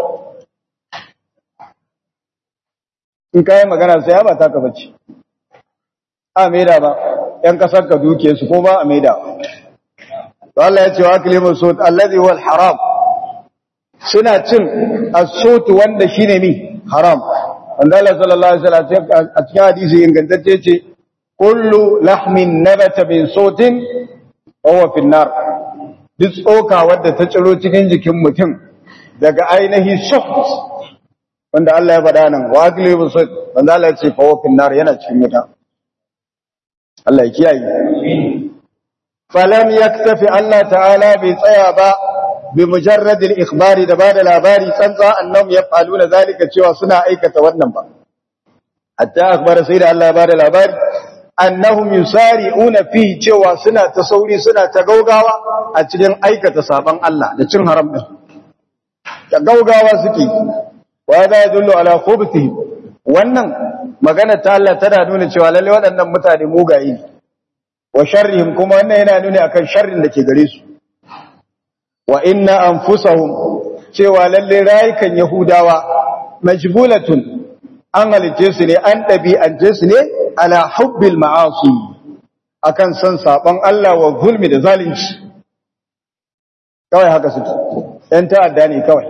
in ka yi magana sai ba ta ka bace a maida ba ‘yan kasar ka duke su ko ba a maida to Allah ya ce wa kilimin sot allazi wal haram suna cin asot wanda shine mi haram wanda Allah sallallahu alaihi wasallam a cikin hadisi ingantacce ce kullu lahmin nabata min sotin huwa fi nar duk tsoka wadda ta ciro cikin jikin mutum daga ainihi soft wanda Allah ya faɗa nan wa kilimin sot wanda Allah ya ce fa huwa fi nar yana cikin wuta Allah ya kiyaye falam yaktafi Allah ta'ala bai tsaya ba bi mujarrad al-ikhbari da bada labari tsantsa annahum yaf'aluna zalika cewa suna aikata wannan ba hatta akhbara sai da Allah ya bada labari annahum yusari'una fi cewa suna ta sauri suna ta gaugawa a cikin aikata saban Allah da cin haram din da gaugawa suke wa da yadullu ala khubthi wannan magana ta Allah tana nuna cewa lalle waɗannan mutane mugaye ne wa sharrihim kuma wannan yana nuni akan sharrin da ke gare su wa inna anfusahum cewa lalle rayukan yahudawa majbulatun an halice su ne an ɗabi'ance su ne ala hubbil ma'asi akan son saban Allah wa zulmi da zalunci kawai haka suke ɗan ta'adda ne kawai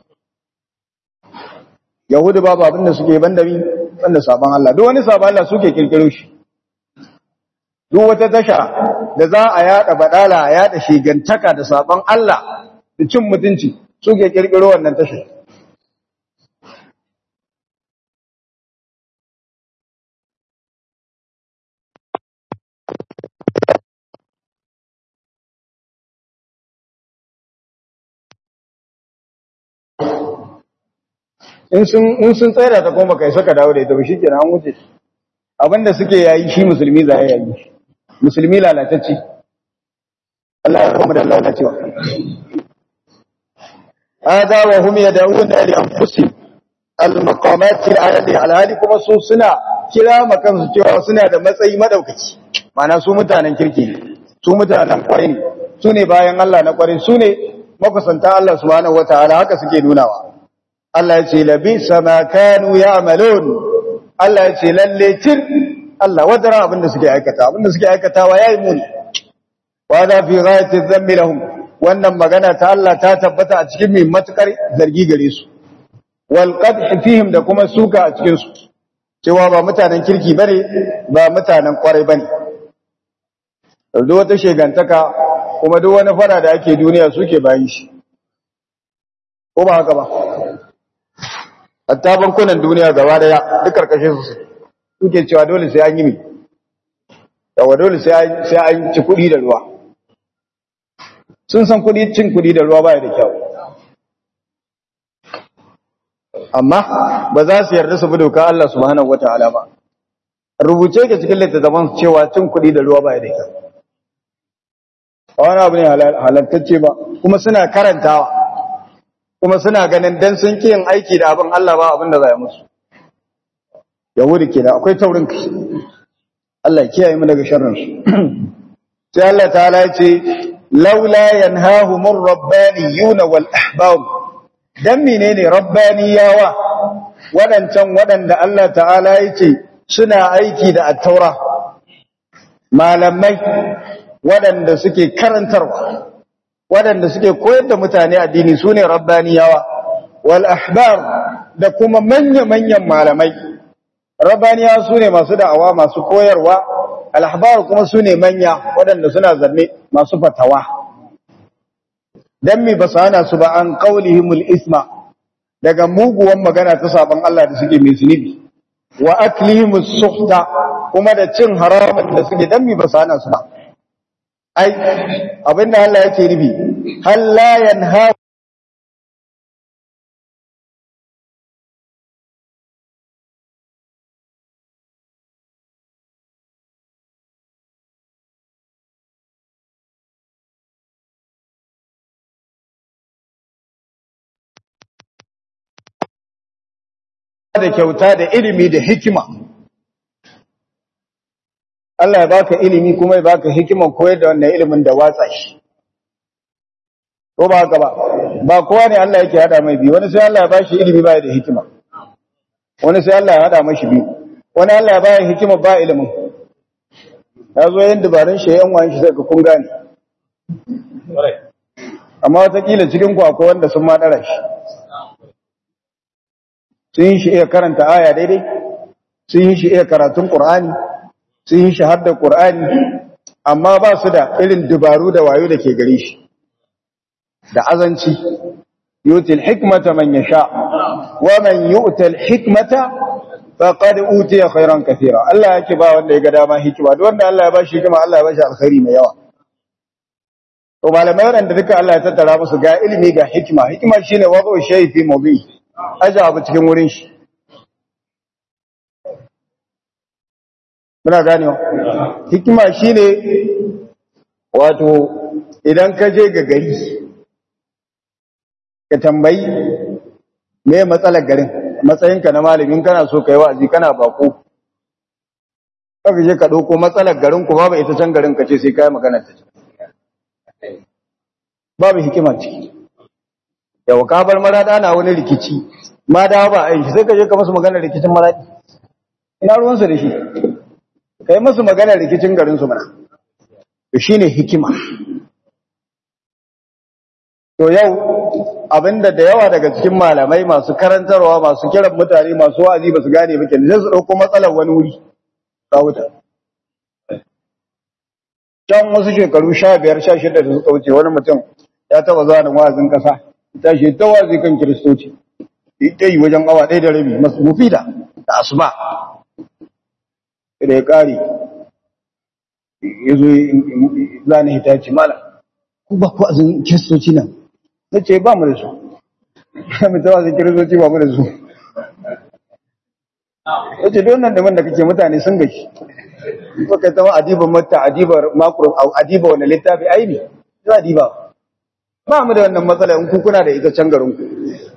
yahudu babu abin da suke banda mi banda saban Allah duk wani saban Allah suke kirkiro shi duk wata tasha da za a yada badala a yada shigantaka da saban Allah da cin mutunci suke kirkiro wannan tasha in sun in sun tsaya ta kuma kai saka dawo da ita ba shikenan an wuce abinda suke yayi shi musulmi za ya yayi musulmi lalatacce Allah ya kuma da lalacewa hada wa hum yad'una li anfusihim al-maqamat al-ayati al-hadi kuma su suna kira makan su cewa suna da matsayi madaukaki mana su mutanen kirki ne su mutanen kwarai ne su ne bayan Allah na kwarai su ne makusanta Allah subhanahu wataala haka suke nunawa Allah ya ce labi sama kanu ya'malun Allah ya ce lalle tir Allah wadara abinda suke aikata abinda suke aikatawa yayi muni wa da fi ghayati dhammi lahum wannan magana ta Allah ta tabbata a cikin mai matukar zargi gare su wal qadh fihim da kuma suka a cikin su cewa ba mutanen kirki bane ba mutanen kwarai bane duk wata shegantaka kuma duk wani fara da ake duniya suke bayin shi ko ba haka ba hatta bankunan duniya gaba daya duk karkashin su suke cewa dole sai an yi mi yawa dole sai an ci kuɗi da ruwa sun san kuɗi cin kuɗi da ruwa baya da kyau amma ba za su yarda su bi doka Allah subhanahu wataala ba rubuce ke cikin littattafan cewa cin kuɗi da ruwa baya da kyau a wani abu ne halattacce ba kuma suna karantawa kuma suna ganin dan sun ki yin aiki da abin Allah ba abin da za ya musu yahudi kenan akwai taurin kai Allah kiyaye mu daga sharrin su sai Allah ta'ala ya ce laula yanhahumur rabbaniyun wal ahbab dan menene rabbaniyawa wadancan wadanda Allah ta'ala ya ce suna aiki da at-taura malamai wadanda suke karantarwa waɗanda suke koyar da mutane addini su ne rabbaniyawa wal ahbar da kuma manya-manyan malamai rabbaniyawa su ne masu da'awa masu koyarwa al ahbar kuma su ne manya waɗanda suna zanne masu fatawa dan mi ba hana su ba an qaulihimul isma daga muguwan magana ta saban Allah da suke mai zunubi wa aklihimus suhta kuma da cin haramun da suke dan mi ba hana su ba ai abinda Allah yake nufi hal la yanha da kyauta da ilimi da hikima Allah ya baka ilimi kuma ya baka hikimar koyar da wannan ilimin da watsa shi ko ba haka ba ba kowa ne Allah yake hada mai biyu wani sai Allah ya bashi ilimi ba da hikima wani sai Allah ya hada mashi biyu wani Allah ya baya hikima ba ilimin ya zo yin dabarun shi yan wani shi sai ka kun gane amma watakila cikin ku akwai wanda sun ma dara shi sun yi shi iya karanta aya daidai sun yi shi iya karatun qur'ani sun yi shi har da qur'ani amma ba su da irin dabaru da wayo da ke gare shi da azanci yutil hikmata man yasha wa man yu'tal hikmata faqad utiya khairan katira Allah yake ba wanda ya ga dama hikima duk wanda Allah ya bashi hikima Allah ya bashi alkhairi mai yawa to malamai wanda duka Allah ya tattara musu ga ilimi ga hikima hikima shine wazo shay fi mawdi aja abu cikin wurin shi muna ganewa hikima shine wato idan ka je ga gari ka tambayi me matsalar garin matsayinka na malamin kana so ka yi wa'azi kana bako kaga je ka dauko matsalar garin ku babu ita can garin ka ce sai kai magana ta babu hikima ciki yau ka bar marada na wani rikici ma da ba ai sai ka je ka musu magana rikicin maradi ina ruwan su da shi kai musu magana rikicin garin su mana to shine hikima to yau abinda da yawa daga cikin malamai masu karantarwa masu kiran mutane masu wa'azi ba su gane ba kenan sai su dauko matsalar wani wuri ka wuta can wasu shekaru sha biyar sha shida da suka wuce wani mutum ya taba zuwa da wa'azin kasa ta shi ta wa'azi kan kiristoci ita yi wajen awa ɗaya da rabi masu mufida da asuba da ya ƙare ya zo zane hita ce mala ku ba ku azin kiristoci nan na ce ba mu da su ya mai tawa zai kiristoci ba mu da su ya ce don nan da man da kake mutane sun gashi ko kai zama adiban mata adibar makro adiba wani littafi aini za adiba ba mu da wannan matsala in kuna da ita can garin ku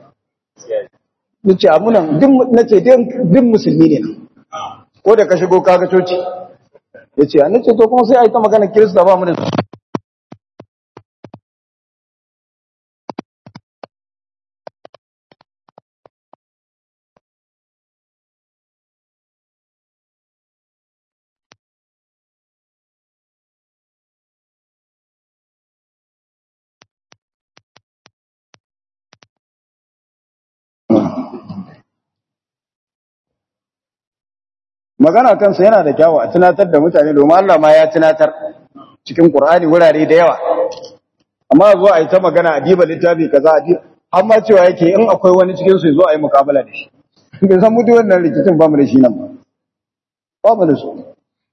nace amunan duk nace duk musulmi ne ko da ka shigo kaga coci yace an nace to kuma sai ai ta magana kirista ba mu da magana kansa yana da kyawu a tunatar da mutane domin Allah ma ya tunatar cikin Qur'ani wurare da yawa amma zo a yi ta magana a diba littafi kaza a diba amma cewa yake in akwai wani cikin su zo a yi mukabala da shi bai san mutu wannan rikicin ba mu da shi nan ba ba mu da su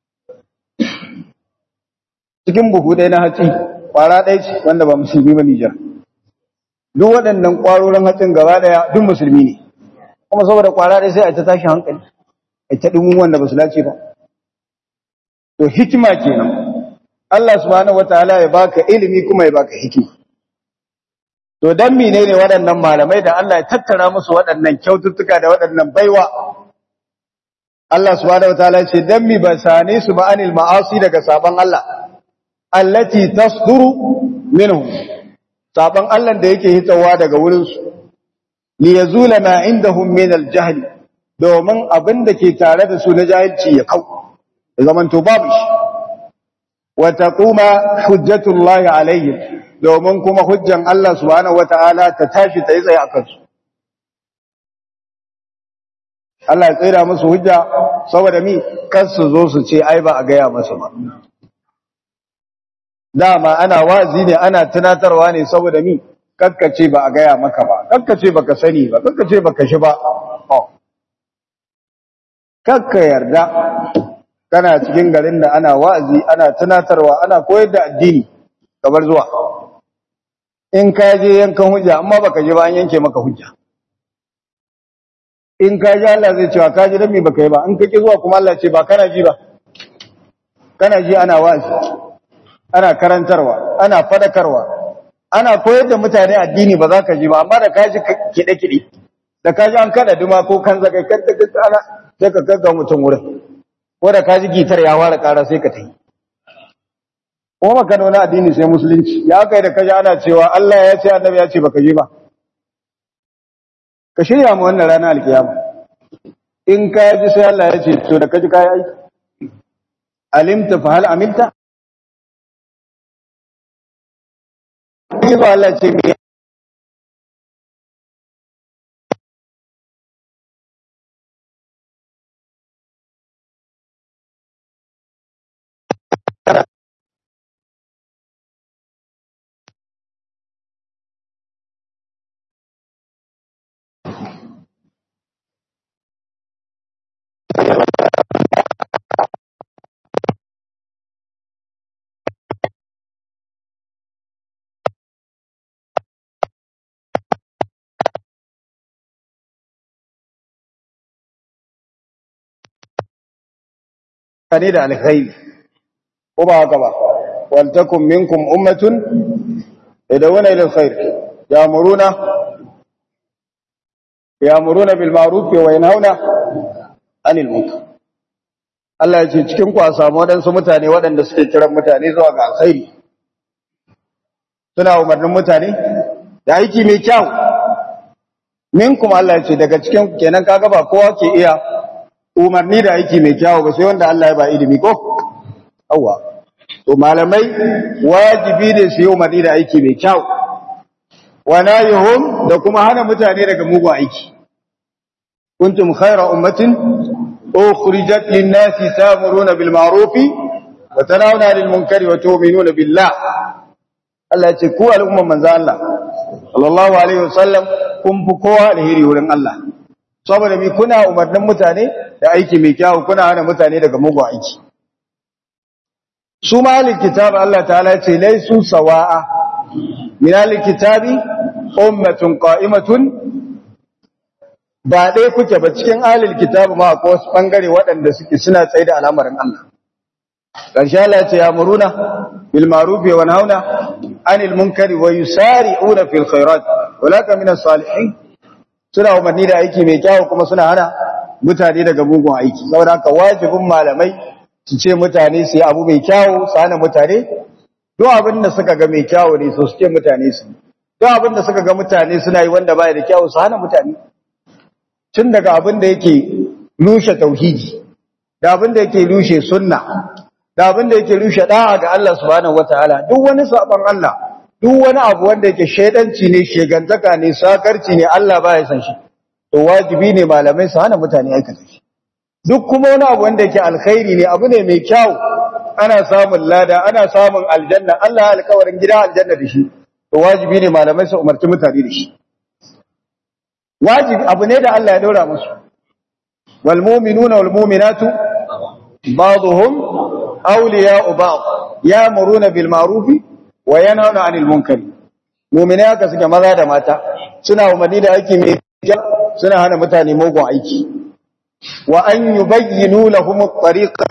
cikin buhu ɗaya na hatsi ƙwara ɗaya ce wanda ba musulmi ba Nijar duk waɗannan ƙwarorin hatsin gaba ɗaya duk musulmi ne kuma saboda ƙwara ɗaya sai a ta tashi hankali ita dumin wanda ba su dace ba to hikima kenan Allah subhanahu wataala ya baka ilimi kuma ya baka hikima to dan menene waɗannan malamai da Allah ya tattara musu waɗannan kyaututtuka da waɗannan baiwa Allah subhanahu wataala ya ce dan mi ba sane su ba anil ma'asi daga saban Allah allati tasduru minhum saban Allah da yake hitawa daga wurin su li yazula ma indahum min al-jahl domin abin da ke tare da su na jahilci ya kau da zaman to babu shi wa taquma hujjatullahi alaihim domin kuma hujjan Allah subhanahu wataala ta tashi ta yi tsaye akan su Allah ya tsira musu hujja saboda mi kar su zo su ce ai ba a gaya masa ba dama ana wazi ne ana tunatarwa ne saboda mi kakkace ba a gaya maka ba kakkace baka sani ba kakkace baka shi ba kakka yarda kana cikin garin da ana wa'azi ana tunatarwa ana koyar da addini kamar zuwa in ka je yankan hujja amma baka je ba an yanke maka hujja in ka ji Allah zai cewa ka ji dan me baka yi ba in ka ki zuwa kuma Allah ce ba kana ji ba kana ji ana wa'azi ana karantarwa ana fadakarwa ana koyar da mutane addini ba za ka ji ba amma da ka ji kide kide da ka ji an kada duma ko kan zakai kan ta ana sai ka gagga mutum wurin ko da ka ji gitar ya fara ƙara sai ka ta yi kuma maka da wani addini sai musulunci ya kai da kaji ana cewa Allah ya ce annabi ya ce baka je ba ka shirya mu wannan ranar alkiyama in ka ji sai Allah ya ce to da kaji kai aiki alimta fa hal amilta Izo Allah ce me ne da alkhairi ko ba haka ba wal takum minkum ummatun yad'una ila alkhair ya'muruna ya'muruna bil ma'ruf wa yanhauna 'anil munkar Allah ya ce cikin ku a samu waɗansu mutane waɗanda suke kiran mutane zuwa ga alkhairi suna umarnin mutane da aiki mai kyau minkum Allah ya ce daga cikin kenan kaga ba kowa ke iya umarni da aiki mai kyau ba sai wanda Allah ya ba ilimi ko awwa to malamai wajibi ne su yi umarni da aiki mai kyau wa nahihum da kuma hana mutane daga mugun aiki kuntum khayra ummatin ukhrijat lin-nasi ta'muruna bil ma'ruf wa tanhauna 'anil munkari wa tu'minuna billah Allah ya ce ku al'umman manzo Allah sallallahu alaihi wasallam kun fi kowa alheri wurin Allah saboda mi kuna umarnin mutane da aiki mai kyau kuna hana mutane daga mugun aiki su ma ahlul kitab Allah ta'ala ce laisu sawa'a min ahlul kitabi ummatun qa'imatun ba dai kuke ba cikin ahlul kitab ma akwai wasu bangare waɗanda suke suna tsaye da al'amarin Allah karshe Allah ce ya muruna bil ma'ruf wa nahuna anil munkari wa yusari'una fil khairat walaka minas salihin suna umarni da aiki mai kyau kuma suna hana mutane daga mugun aiki saboda haka wajibin malamai su ce mutane su yi abu mai kyau su hana mutane duk abin da suka ga mai kyau ne su ce mutane su duk abin da suka ga mutane suna yi wanda baya da kyau su hana mutane tun daga abin da yake rushe tauhidi da abin da yake rushe sunna da abin da yake rushe da'a ga Allah subhanahu wataala duk wani sabon Allah duk wani abu wanda yake shaidanci ne shegantaka ne sakarci ne Allah baya san shi to wajibi ne malamai su hana mutane aikata shi duk kuma wani abu wanda yake alkhairi ne abu ne mai kyau ana samun lada ana samun aljanna Allah ya alƙawarin gida aljanna da shi to wajibi ne malamai su umarci mutane da shi wajibi abu ne da Allah ya daura musu wal mu'minuna wal mu'minatu ba'dhum awliya'u ba'd ya'muruna bil ma'ruf wa yanhauna 'anil munkari mu'mina haka suke maza da mata suna umarni da aiki mai kyau suna hana mutane mugun aiki wa an yubayyinu lahum at-tariqa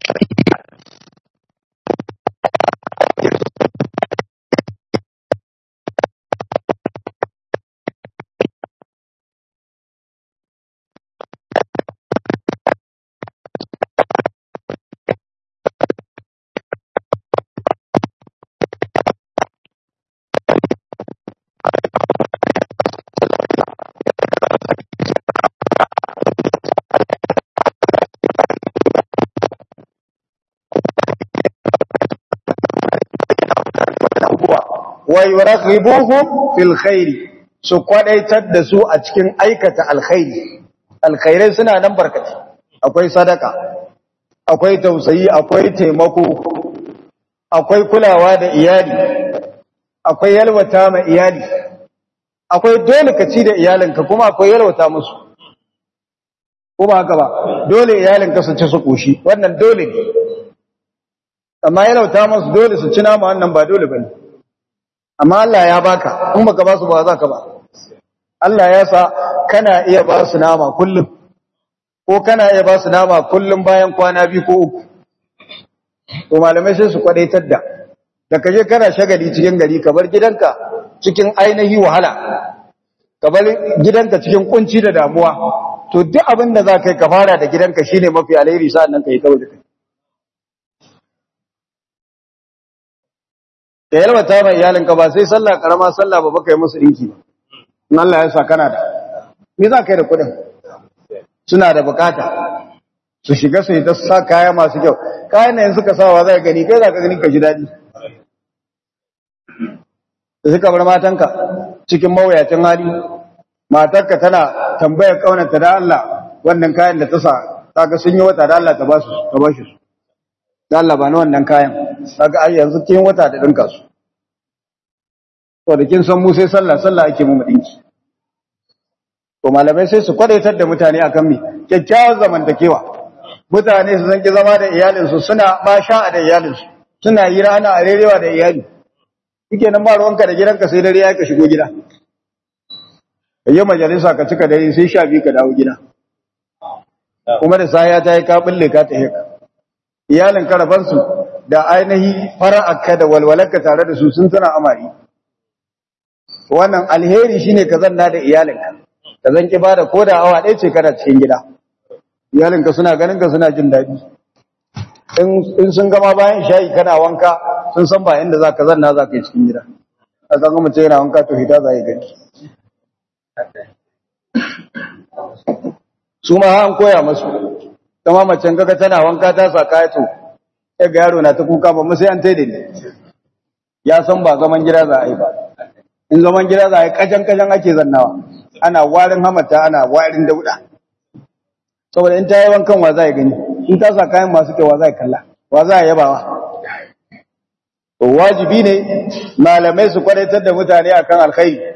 wa yuraghibuhum fil khairi su kwadaitar da su a cikin aikata alkhairi alkhairai suna nan barkati akwai sadaka akwai tausayi akwai taimako akwai kulawa da iyali akwai yalwata ma iyali akwai dole ka ci da iyalinka kuma akwai yalwata musu kuma haka ba dole iyalinka su ci su koshi wannan dole ne amma yalwata musu dole su ci nama wannan ba dole bane amma Allah ya baka in baka ba su ba za ka ba Allah ya sa kana iya ba su nama kullum ko kana iya ba su nama kullum bayan kwana biyu ko uku to malamai sai su kwadaitar da da kaje kana shagali cikin gari ka bar gidanka cikin ainihi wahala ka bar gidanka cikin kunci da damuwa to duk abin da za ka yi ka fara da gidanka shine mafi alheri sa'an nan ka yi ta waje kai ka yalwata mai iyalinka ba sai sallah karama sallah ba baka yi musu dinki ba in Allah ya sa kana da me za ka yi da kuɗin suna da bukata su shiga su yi ta sa kaya masu kyau kayan da yanzu ka sawa za ka gani kai za ka gani ka ji daɗi da suka bar matanka cikin mawuyacin hali matarka tana tambayar kaunarta da Allah wannan kayan da ta sa ta ga sun yi wata da Allah ta ba su ta ba shi su da Allah ba na wannan kayan kaga ai yanzu kin wata da dinka su to da kin san mu sai sallah sallah ake mu dinki to malamai sai su kwadaitar da mutane akan mi kyakkyawar zamantakewa mutane su zanki zama da iyalin su suna ba sha'a da iyalin su suna yi rana a rerewa da iyali kike nan ba ruwanka da gidanka sai dare ya ka shigo gida kayi majalisa ka cika dare sai sha biyu ka dawo gida kuma da saya ta yi ka bulle ka ta heka iyalin karabansu da ainihi fara'arka da walwalarka tare da su sun tana amari wannan alheri shine ka zanna da iyalinka ka zan ki bada koda awa ɗaya ce kana cikin gida iyalinka suna ganin ka suna jin daɗi in sun gama bayan shayi kana wanka sun san ba inda za ka zanna za ka yi cikin gida a kan gama ce yana wanka to hita za yi gani su ma an koya masu kama macen kaga tana wanka ta sa kayato ya ga yaro na ta kuka ba mu sai an taide ne ya san ba zaman gida za a yi ba in zaman gida za a yi kajan kajan ake zannawa ana warin hamata ana warin dauda saboda in ta yi wankan wa za a gani in ta sa kayan masu kyau wa za a kalla wa za a yabawa wajibi ne malamai su kwadaitar da mutane akan alkhairi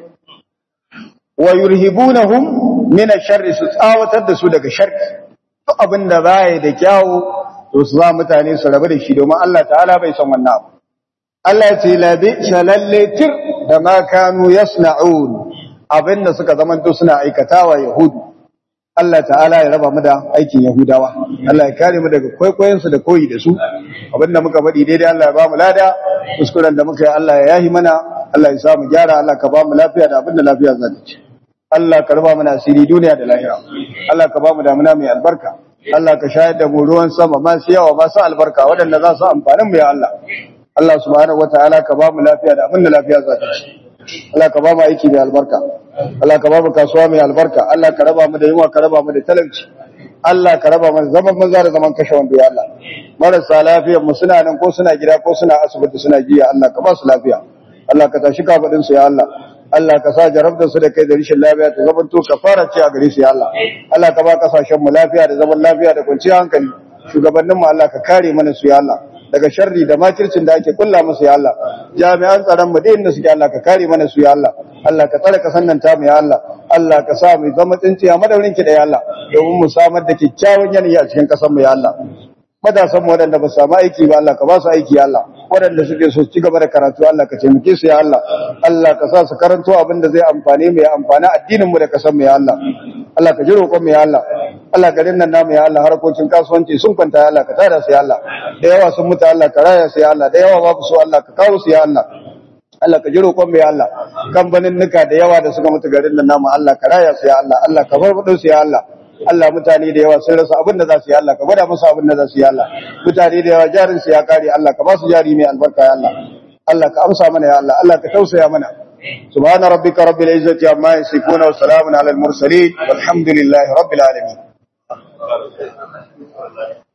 wa yurhibunahum min ash-sharri su tsawatar da su daga sharri duk abin da baya da kyawu to su za mutane su rabu da shi domin Allah ta'ala bai san wannan abu Allah ya ce la bi shalallatir da ma kanu yasna'un abinda suka zamanto suna aikatawa yahudu Allah ta'ala ya raba mu da aikin yahudawa Allah ya kare mu daga kwaikwayon su da koyi da su abinda muka faɗi daidai Allah ya ba mu lada kuskuren da muka yi Allah ya yahi mana Allah ya sa mu gyara Allah ka ba mu lafiya da abinda lafiya za ta ci Allah ka raba mana asiri duniya da lahira Allah ka ba mu damuna mai albarka Allah ka shayar da mu ruwan sama masu yawa masu albarka waɗanda za su amfanin mu ya Allah Allah subhanahu wataala ka ba mu lafiya da abinda lafiya za ta ci Allah ka ba mu aiki mai albarka Allah ka ba mu kasuwa mai albarka Allah ka raba mu da yunwa ka raba mu da talauci Allah ka raba mu zaman maza da zaman kashe wando ya Allah marasa lafiyar mu suna nan ko suna gida ko suna asibiti suna jiya Allah ka ba su lafiya Allah ka tashi kafadin su ya Allah Allah ka sa jarabtar su da kai da rishin lafiya ta zaman to kafara ce a gare su ya Allah Allah ka ba kasashen mu lafiya da zaman lafiya da kwanciyar hankali shugabannin mu Allah ka kare mana su ya Allah daga sharri da makircin da ake kulla musu ya Allah jami'an tsaron mu da suke Allah ka kare mana su ya Allah Allah ka tsare kasan nan ta mu ya Allah Allah ka sa mu zama tsinciya madaurin ki da ya Allah domin mu samar da kyakkyawan yanayi a cikin kasan mu ya Allah matasan mu waɗanda ba su samu aiki ba Allah ka ba su aiki ya Allah waɗanda suke so ci gaba da karatu Allah ka taimake su ya Allah Allah ka sa su karanto abin da zai amfane mu ya amfana addinin mu da kasan mu ya Allah Allah ka ji roƙon mu ya Allah Allah garin nan namu ya Allah harkokin kasuwanci sun kwanta ya Allah ka tada su ya Allah da yawa sun mutu Allah ka raya su ya Allah da yawa babu su Allah ka kawo su ya Allah Allah ka ji roƙon mu ya Allah kamfanin nuka da yawa da suka mutu garin nan namu Allah ka raya su ya Allah Allah ka farfado su ya Allah Allah mutane da yawa sun rasa abin da za su yi Allah ka gwada musu abin da za su yi Allah mutane da yawa jarin su ya kare Allah ka ba su jari mai albarka ya Allah Allah ka amsa mana ya Allah Allah ka tausaya mana سبحان ربك رب العزة عما يصفون وسلام على المرسلين والحمد لله رب العالمين